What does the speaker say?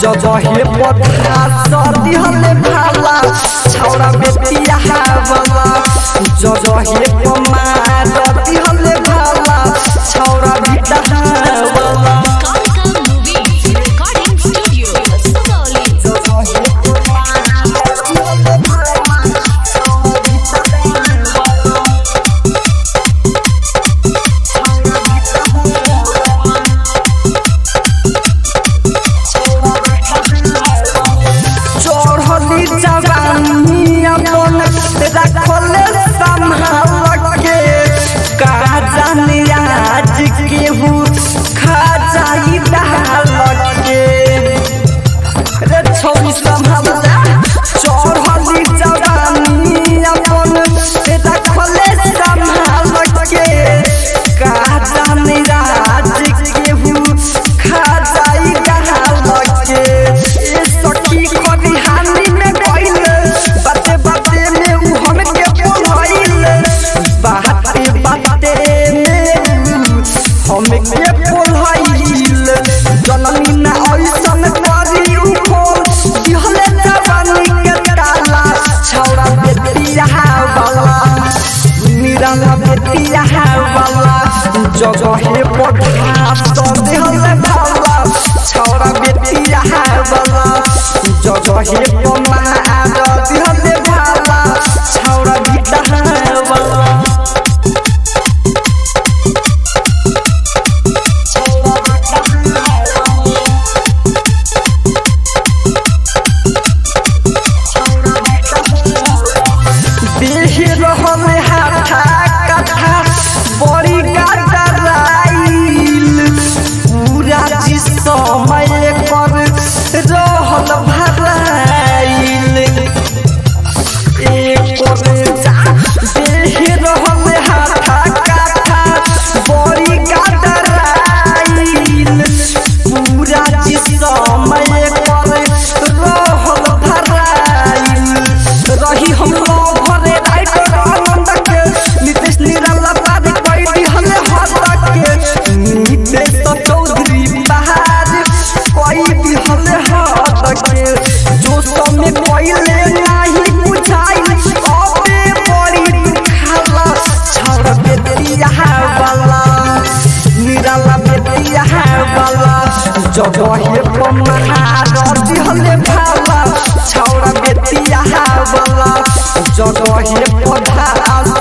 जगहे पथा सदी हले भाला छौरा बेटिया हावला जगहे पमार रति हले भाला छौरा बिटा हावला Kalika Movies Recording Studio, Sugauli. चढ़ली जवानी अपन रखले संभाल के का जाने आज केहू खा जाई डाल के रे छोरी संभाल जा चढ़ली जवानी अपन रखले संभाल के का जाने आज केहू खा जाई डाल के ए सखी कभी हानि में गइल बाते बाते में उ हमके बोलइल बाते बाते में उ हमके बोलइल जननी ना ऐसन करी उ खोल दिहले जवानी के ताला छौरा बेटिया वाला निराला बेटिया वाला जगहे पढ़ा तो देहले भाला छौरा बेटिया वाला जगहे पमार दिहले भाला छौरा बिटा वाला देह रहल हाथा कथा बड़ी गदराइल पूरा जी समय पर रहल भराइल एक देह रहल हाथा कथा बड़ी गदराइल पूरा जी समय पर रहल भराइल रही हम भरे राइटर आनंद के नितेश निराला पाद कोई दिहले हाथ के नितेश तो चौधरी बहार कोई दिहले हाथ के जो समय पहले नहीं बुझाई अबे बड़ी दुखाला छौरा बेटिया वाला निराला बेटिया वाला जगहे पमार दिहले भाला छौरा बेटिया वाला जगहे पढ़ा